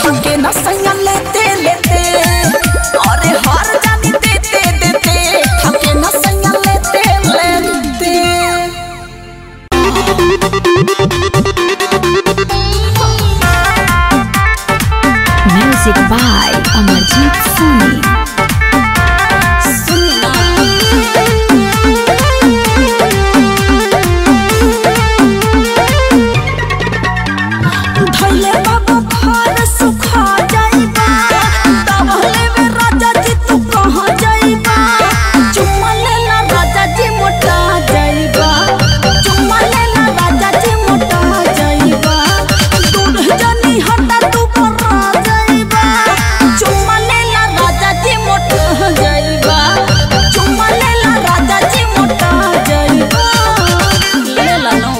थके न सैया लेते लेते अरे हर जानी देते देते थके न सैया लेते लेते Music by Amarjit Soni. धैले बाबा घर सुखा जाइबा तबले में राजा जी तू कहाँ जाइबा चुम्मा लेला राजा जी मोटा जाइबा चुम्मा लेला राजा जी मोटा जाइबा दूर जानी हटा तू परा जाइबा चुम्मा लेला राजा जी मोटा जाइबा चुम्मा लेला राजा जी मोटा जाइबा लेला नो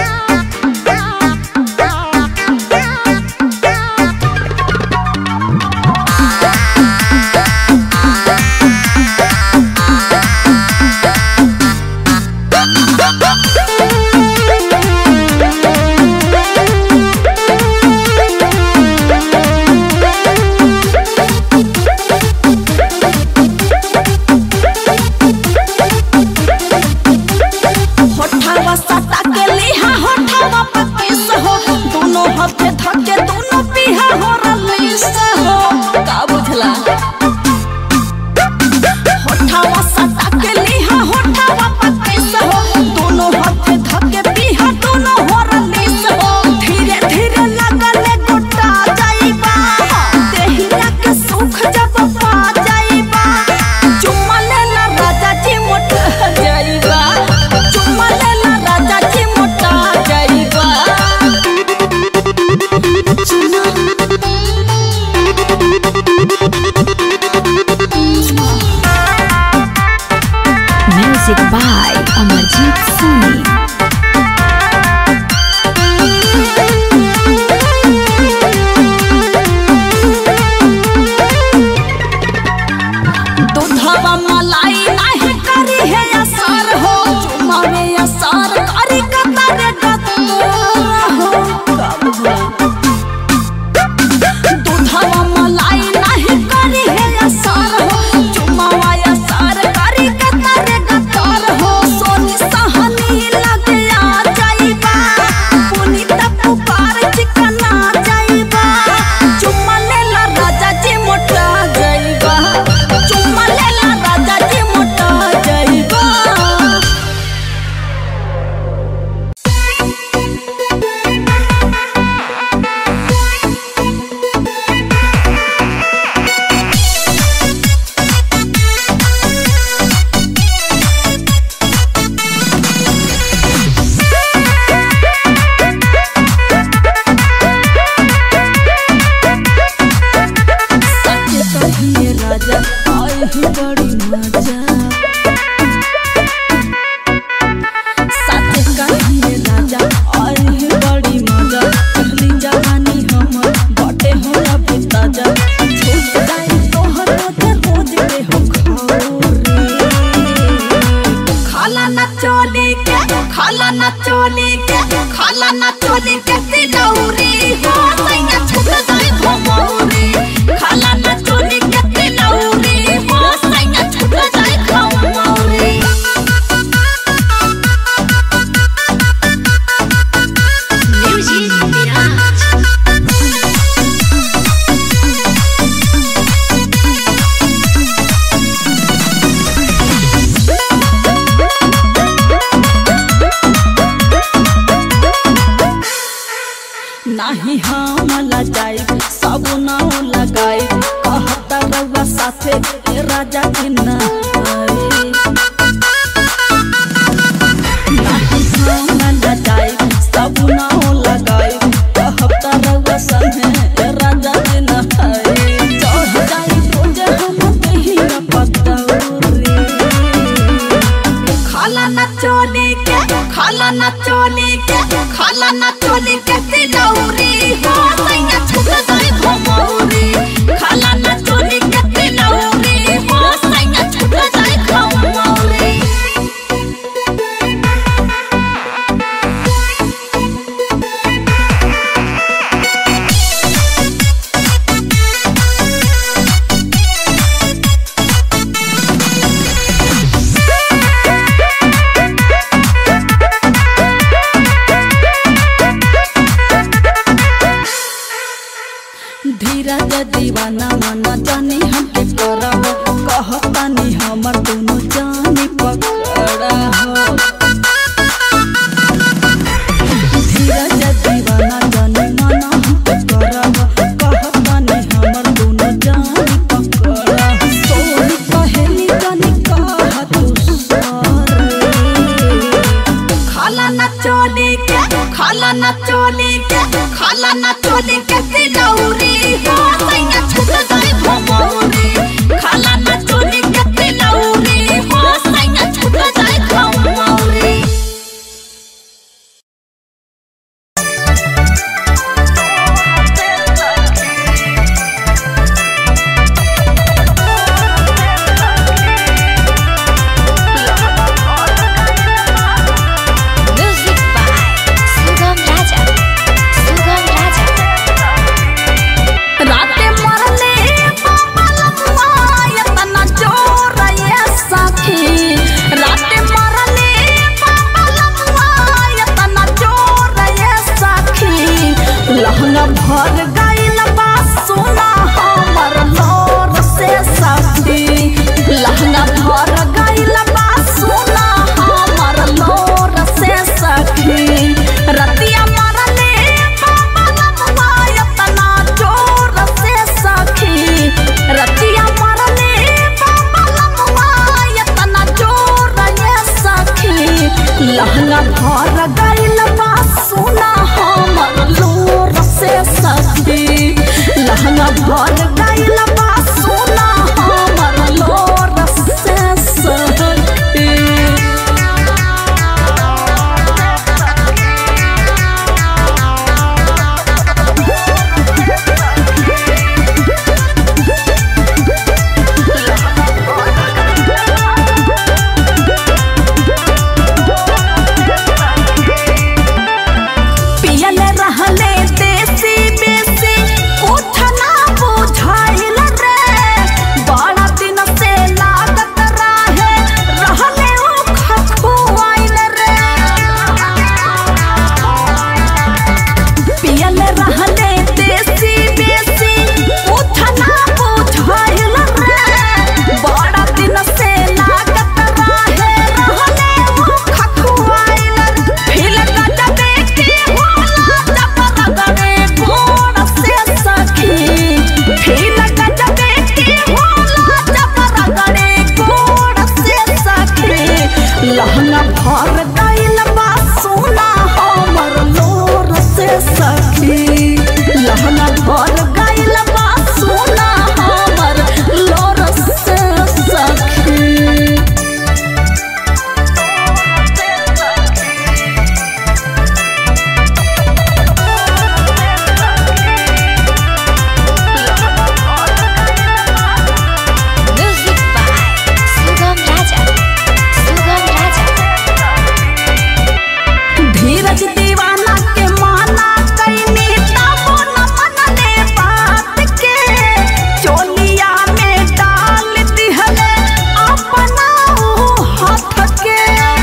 होठावा सटा के लिहा होठावा पकीस हो दोनों हाथे धके दोनों पीहा हो रलीस हो का बुझला होठावा सटा के लिहा होठावा पकीस हो दोनों हाथे धके पीहा दोनों हो रलीस हो धीरे धीरे लगले गोटा जाइबा देहिया के सुख जब पा जाइबा चुम्मा लेला राजा जी मोटा जाइबा चुम्मा लेला राजा जी मोटा जाइबा Music by Amarjit Soni. दूधवा मलाई नाही करी है असर हो चुम्मा में असर करी कतर गतर हो दूधवा मलाई नाही करी है असर हो चुम्मा में असर करी कतर गतर हो सोनी सहनी लग आ जाइबा पुनीत पुकार चिकना जाइबा चुम्मा लेला राजा जी मोटा जाइबा चुम्मा लेला राजा जी मोटा जाइबा सच्चे कहिए राजा आए ही बड़ी मजा सच्चे कहिए राजा आए ही बड़ी मजा पहली जवानी हमर बटे हो अभी ताजा छूट जाए तोहर के रोज के हो खौरे खाला न चोली के खाला न चोली के खाला न चोली के तिलौरी हो सैया छूट जाए घमौरी खाला न चोली के तिलौरी हो सैया छूट जाए घमौरी Music Mirage. नाही हम लजाई सब नाव लगाई कहता रउआ साथे ए राजा के नाई नाही हम लजाई सब नाव लगाई कहता रउआ संगे ए राजा के नाई चढ़ जाई रोज हम कहीं न पतौरी खाला न चोली के खाला न चोली के खाला न चोली के तिलौरी हो सैया छूट जाए घमौरी खाला न चोली के तिलौरी हो सैया छूट जाए घमौरी दीवाना माना जानी हमके करब कहतानी हमर दोनों जानी पकड़ा हो धीरज दीवाना जानी माना हमके करब कहतानी हमर दोनों जानी पकड़ा हो सोनी कहेली जानी कह तू सरे खाला न चोली के खाला न चोली के खाला न चोली के तिलौरी हो सैया छुट गई भमौरी खाला न चोली के तिलौरी हो सैया छुट गई भमौरी Music by Sugam Raja. Sugam Raja. राते मरले बाबा लमुआ यतना जोर ये सखी राते मरले बाबा लमुआ यतना जोर ये सखी लहंगा भर गइल बा सोना हमर लोर से सखी लहंगा भर गइल बा सोना हमर लोर से सखी रतिया मरले बाबा लमुआ यतना जोर से सखी रतिया मरले बाबा लमुआ यतना जोर ये सखी लहंगा भर गइल बा सोना हमर लोर से सखी लहंगा भर गइल बा सोना हमर लोर से सखी पियले रहले देसी बेसी कुछ ना बुझाइल रे बड़ा दिन से लागत रहे रहले उ खखुआइल रे पियले रहले देसी बेसी कुछ ना बुझाइल रे बड़ा दिन से लागत रहे रहले उ खखुआइल फिर गजबे के होला जब रगड़े गोड़ से सखी फिर गजबे के होला जब रगड़े गोड़ से सखी लहंगा भर गइल बा सोना हमर लोर से सखी लहंगा भर गइल बा सोना हमर लोर से सखी Music by Sugam Raja. Sugam Raja. धीरज दीवाना के माना कैनी तबो न मनले बात के चोलिया में डाल दिहले अपना ऊ हाथ के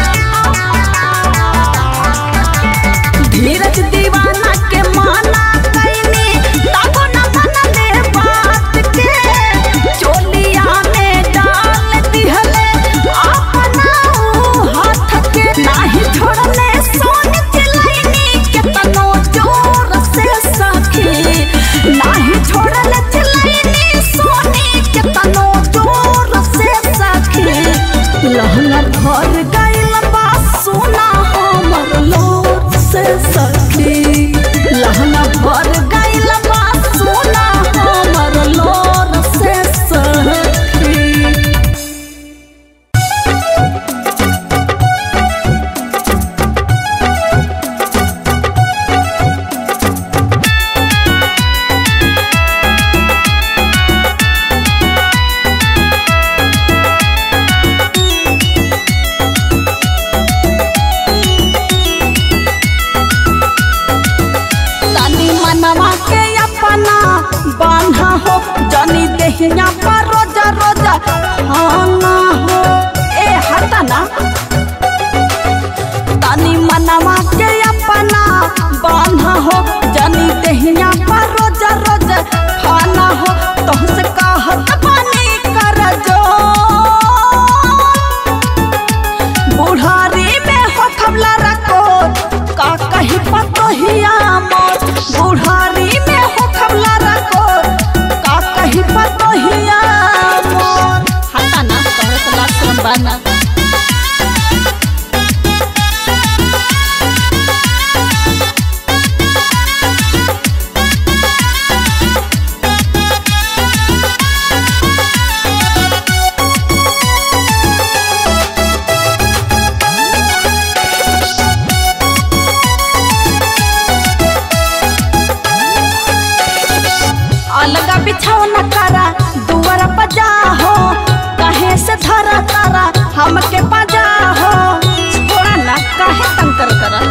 धीरज दीवाना के माना कैनी तबो न मनले बात के चोलिया में डाल दिहले अपना ऊ हाथ के नाही छोड़ले सोन चिलैनी के तनो जोर से सखी नाही छोड़ले चिलैनी सोनी के तनो जोर से सखी लहंगा भर गइल बा सोना हमर लोर से सखी लहंगा भर गइल बा सोना हमर लोर से सखी तनी मनवा के अपना बांधा हो जनी देहिया पर रोजा रोजा खाना हो ए हटा ना तनी मनवा के अपना बांधा हो जनी देहिया पर रोजा रोजा खाना हो तोहसे कहत बानी कर जो बुढ़ारी में हो खबला रखो का कही पतोहिया मोर बुढ़ारी में हो खबला रखो का कही पतोहिया मोर हटा ना तोहरे तो लाज शरम बाना अलगा बिछौना करा दुआरा बजा हो कहे से धरा तारा हमके बजा हो छोड़ा ना काहे तंग कर करा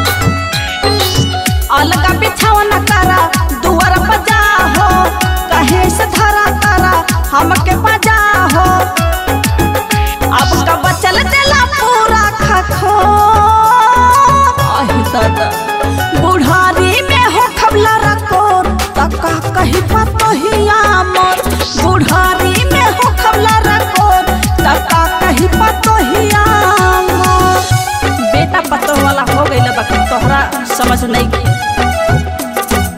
अलगा बिछौना करा दुआरा बजा हो कहे से धरा तारा हमके बजा हो अब का बचल देला पूरा खखो आही दादा बुढ़ारी में हो खबला रखो तका कही पतोहिया मोर बुढ़ारी में हो खबला रखो तका कही पतोहिया मोर बेटा पतो वाला हो गइल बाकी तोहरा समझ नहीं गई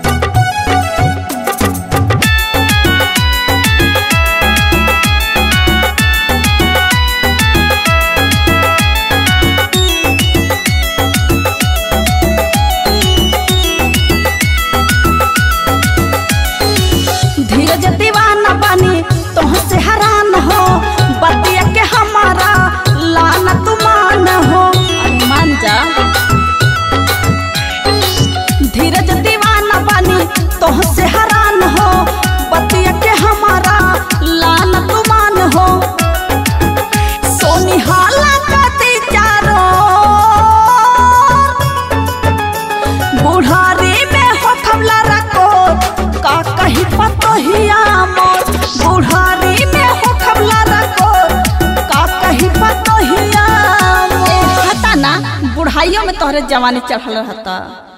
धीरज दीवाना बनी तुहसे हैरान हो बतिया के हमारा लाना तुमान हो अरे मान जा धीरज दीवाना बनी तुहसे हैरान हो बतिया के हमारा लाना तुमान हो सोनी हाला कती चारो बुढ़ारी में हो खबला रखो का कही पतोहिया मोर बुढ़ारी में हो खबला रखो का कही पतोहिया मोर हता ना बुढ़ाइयों में तोहरे जवानी चढ़ल रहता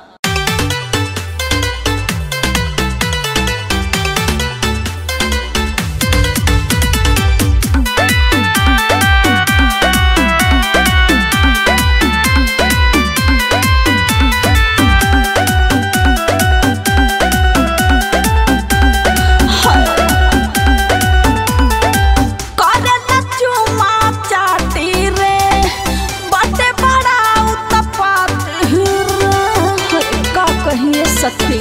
करला चुमा चाटी रे बटे बड़ा उत्पात रे का कहिए सखी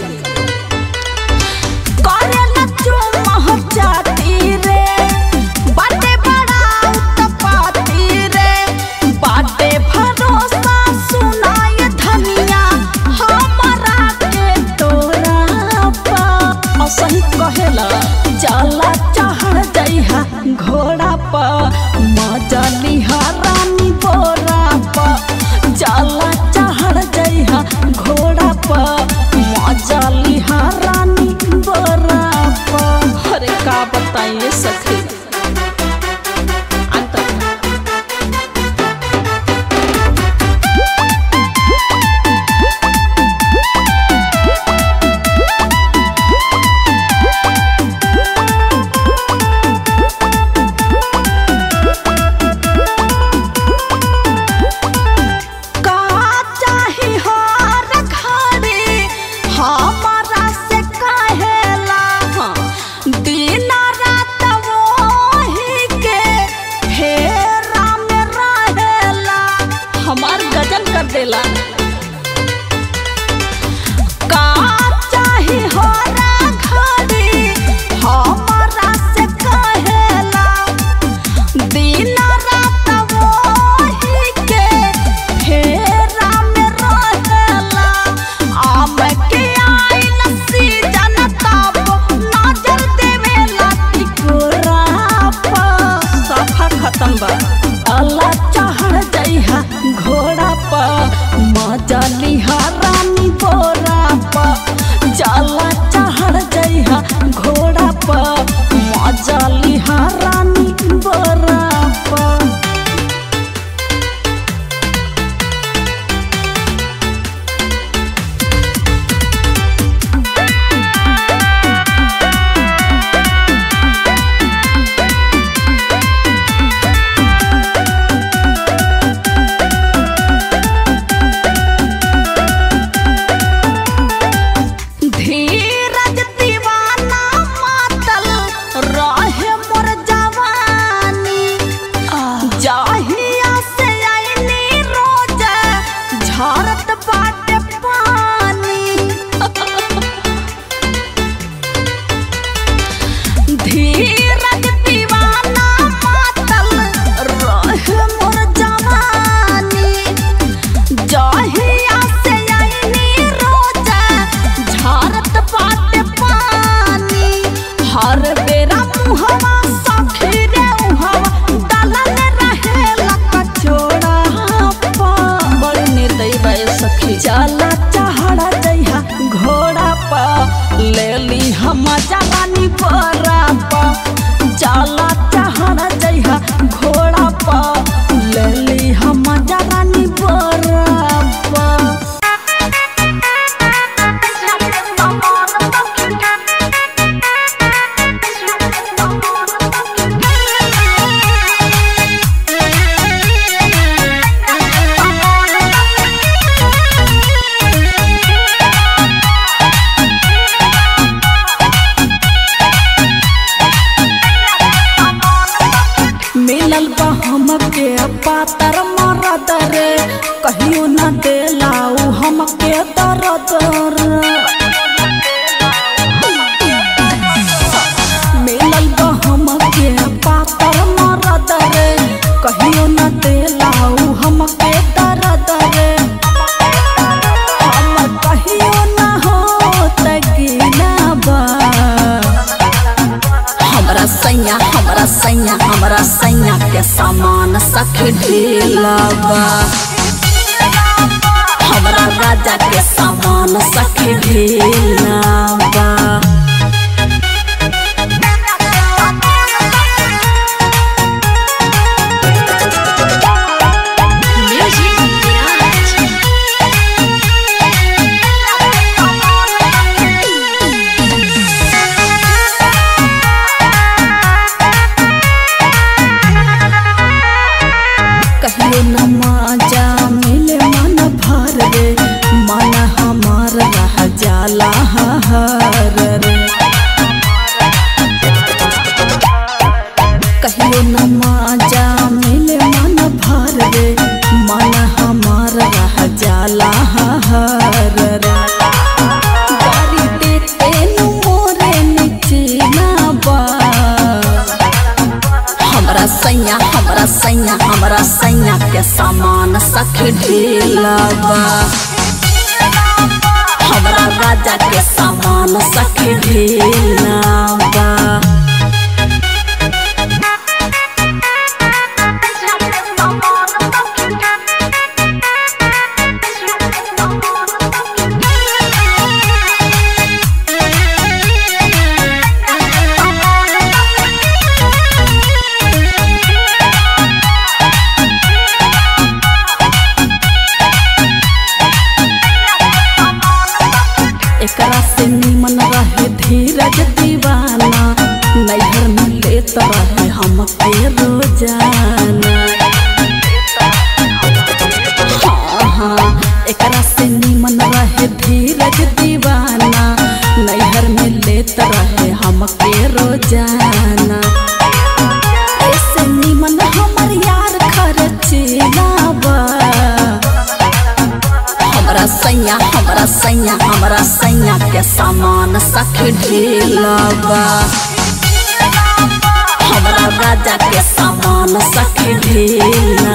करला चुमा चाटी रे बटे बड़ा उत्पाती रे बाटे भरोसा सुनाय धनिया हमरा के तोरा पा असही कहेला जाला चढ़ जइहा घोड़ा पा मजा लिहा रानी बोरा पा जाला चढ़ जइहा घोड़ा पा मजा लिहा रानी बोरा पा अरे का बताइए सखी अंत का चाही हर घड़ी हमारा से कहेला दिन रात वो धीरज दीवाना मातल रहे मोर जवानी जहिया से आईनी रोजा झारत बाटे पानी हर बेरा मुहवा सखी रे उहवा डालल रहेला कचोड़ा पा बड़ी निर्दयी बा ए सखी चला चढ़ा जइहा घोड़ा पा ले ली हम जवानी बरा पा चला चढ़ा जइहा घोड़ा पा ले ली हम जवानी बरा पा मिलल बा हमके पातर मरद रे कहियो न देलाऊ हमके दर्द रे मिलल बा हमके पातर मरद रे कहियो न देलाऊ हमके दर्द रे हम कहियो न हो तगिना बा हमरा सैया हमरा सैया हमरा सैया के सामान सख ढीलाबा हमरा राजा के सामान सख ढीलाबा Music Garage. कहियो न माजा मिले मन भर रे मन हमार रह जाला हर रे कहियो न माजा मिले मन भर रे मन हमार रह जाला हर रे गारी देते नु मोरे निचना बा हमरा सैया हमरा सैया हमरा सैया के सामान सख ढीलाबा हमरा राजा के सामान सख ढीलाबा एकरा से निमन रहे धीरज दीवाना नैहर में लेत रहे हमके रोजाना हाँ हाँ एकरा से निमन रहे धीरज दीवाना नैहर में लेत रहे हमके रोजाना ऐसे निमन हमर यार खर्चेला बा हमरा सैया हमरा सैया हमरा सैया के सामान सख ढीलाबा हमरा राजा के सामान सख ढीला